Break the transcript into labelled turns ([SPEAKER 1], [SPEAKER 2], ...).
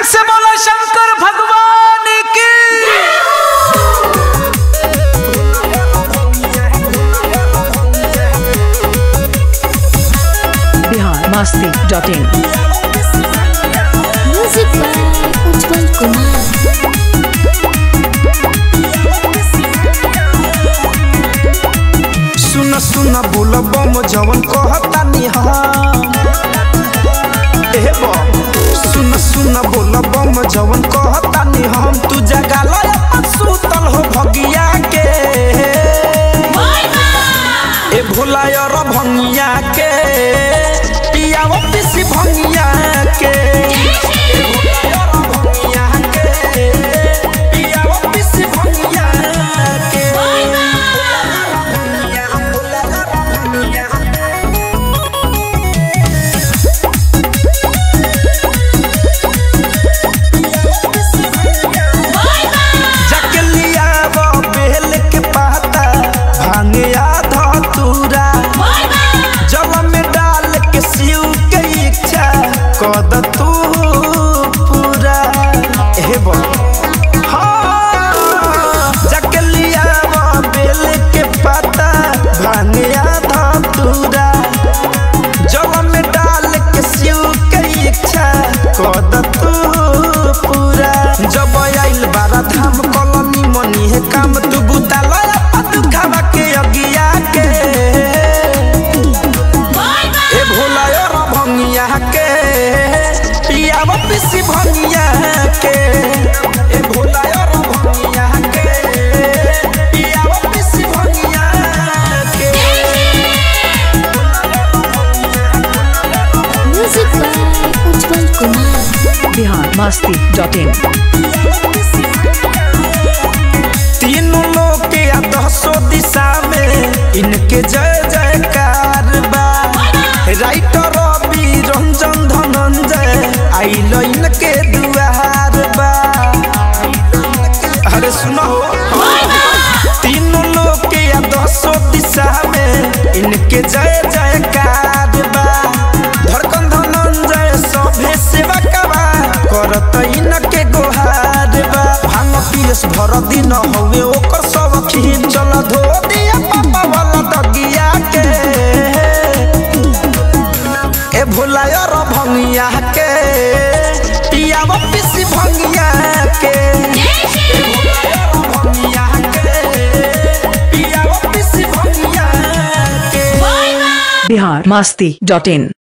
[SPEAKER 1] से बोला शंकर भगवान की
[SPEAKER 2] Bihar Masti dot in
[SPEAKER 3] music by Ujjwal Kumar
[SPEAKER 1] सुन सुन बोल बम जवन कहता नी हम ए बम सुन सुन बोल बम जवन कहता नी हम तू जगा लो अपन सुतल हो भगिया के ए भोला यार भंगिया के पियाव पिसी भंगिया के ए भोला यार भंगिया के पियाव पिसी भंगिया के जाके लियाव बेल के पाता भांगे आधा तूरा जल में डाल के सीव के इच्छा कद तू पूरा हे बोल हाँ, जाके लियाव बेल के पाता भांगे आधा तूरा जल में डाल के सीव के इच्छा कद तू पूरा जब आइल बारा धाम कलनी मनी है काम तू बुता लया पतु खावा के अगिया के ए भोला यार भंगिया के पियाव पिसी भंगिया के ए भोला यार भंगिया के पियाव पिसी भंगिया के
[SPEAKER 3] music by Ujjwal Kumar
[SPEAKER 2] Bihar Masti dot in
[SPEAKER 1] तीनों लोग के या दसों दिशा में इनके जय जयकार बा राइटर रवि रंजन धनंजय आइल इनके दुआर बा अरे सुनो तीनों लोग के या दसों दिशा में इनके जय जयकार बा धड़कन धनंजय सभे सेवा कबा करत इनके गोहार बा भांग पियस भर दिन हवे ओकर सब खींच चल धो दिया पापा वाला दगिया के ए भोला यार भंगिया के पियाव पिसी भंगिया के ए भोला यार भंगिया के पियाव पिसी भंगिया के
[SPEAKER 2] बिहार मस्ती डॉट इन